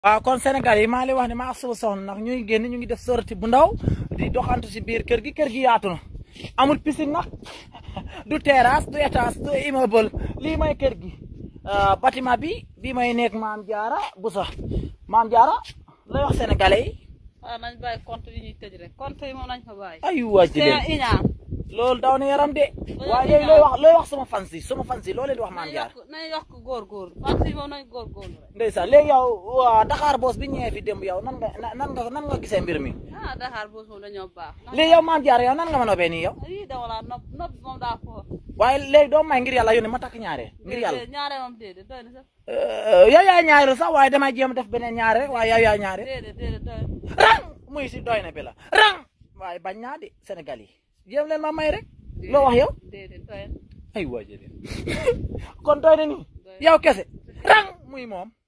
waaw kon Sénégal yi maa lay wax ne maa suba soxna ndax ñuy génn ñu ngi def sortie bu ndaw di doxantu si biir kër gi kër gi yaatu na amul piscine nag du terrasse du étage du immeuble lii mooy kër gi bâtiment bi bii may nekk maam jaara bu sax maam jaara lay wax sénégalais yi waaw nañ bàyyi compte yi ñuy tëj rek compte yi moom nañ ko bàyyi. ay waa c'est jëlee iñaan loolu daw na yaram de waaye léegi looy wax looy wax sama fans yi sama fans yi loo leen di wax maam nañ jaara yokk nañ yokk góorgóorlu compte yi moom nañ góorgóorlu rek. ndeysaan léegi yow waa Dakar boos bi ñëwee fi démb yow nan nga nan nga nan nga gisee mbir mi ah Dakar boos moom dañoo baax. ndax léegi yow maam jaara yow nan nga ma nobee nii yow yii dama laa nopp nopp moom daa fort. waaye léegi doo may ngir yàlla yónni ma takk ñaare ngir yàlla déedéet ñaare moom déedéet doy na sax. yow yaay ñaare sax waaye damay jéem def beneen ñaare rek waaye yow yaay ñaare déedéet déedéet doy na. rang muy si doy na bi la rang waaye bañ naa de Sénégal yi jéem leen ma may rek loo wax yow déedéet doy na. ay waa jëlee kon doy na nii yow kese rang muy moom